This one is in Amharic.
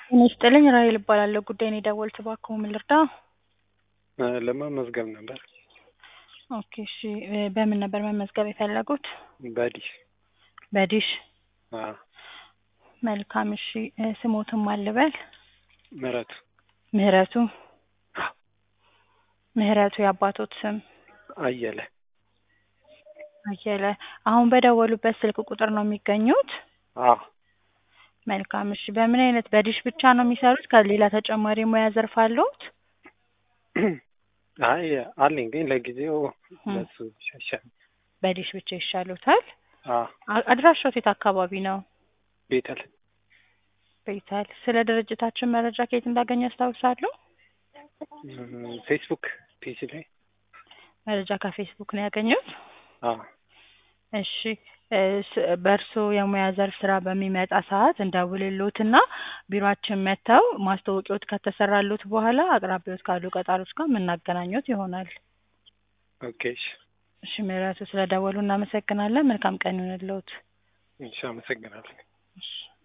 ጤና ይስጥልኝ ራሔል እባላለሁ። ጉዳይ ነው የደወሉት እባክዎ ምን ልርዳ? ለመመዝገብ ነበር። ኦኬ እሺ እ በምን ነበር መመዝገብ የፈለጉት? በዲሽ በዲሽ አዎ መልካም እሺ እ ስሞትን ማን ልበል? ምህረቱ ምህረቱ ምህረቱ የአባቶት ስም? አየለ አየለ አሁን በደወሉበት ስልክ ቁጥር ነው የሚገኙት? አዎ መልካም እሺ በምን አይነት በዲሽ ብቻ ነው የሚሰሩት ከሌላ ተጨማሪ የሙያ ዘርፍ አለዎት? አይ አለኝ ግን ለጊዜው በሱ ይሻሻል። በዲሽ ብቻ ይሻሎታል? አዎ አ- አድራሻዎት የት አካባቢ ነው? ቤተል ቤተል ስለ ድርጅታችን መረጃ ከየት እንዳገኙ ያስታውሳሉ? እም፣ ፌስቡክ ፔጅ ላይ መረጃ ከፌስቡክ ነው ያገኙት? አዎ እሺ እ ስ- በእርስዎ የሙያ ዘርፍ ስራ በሚመጣ ሰዓት እንደውልልዎትና ቢሮአችን መጥተው ማስታወቂያዎት ከተሰራልዎት በኋላ አቅራቢያዎት ካሉ ቀጣሪዎች ጋር የምናገናኝዎት ይሆናል። ኦኬ እሺ እሺ ምህረቱ ስለደወሉ እናመሰግናለን። መልካም ቀን ይሁንልዎት። እሺ አመሰግናለሁ። እሺ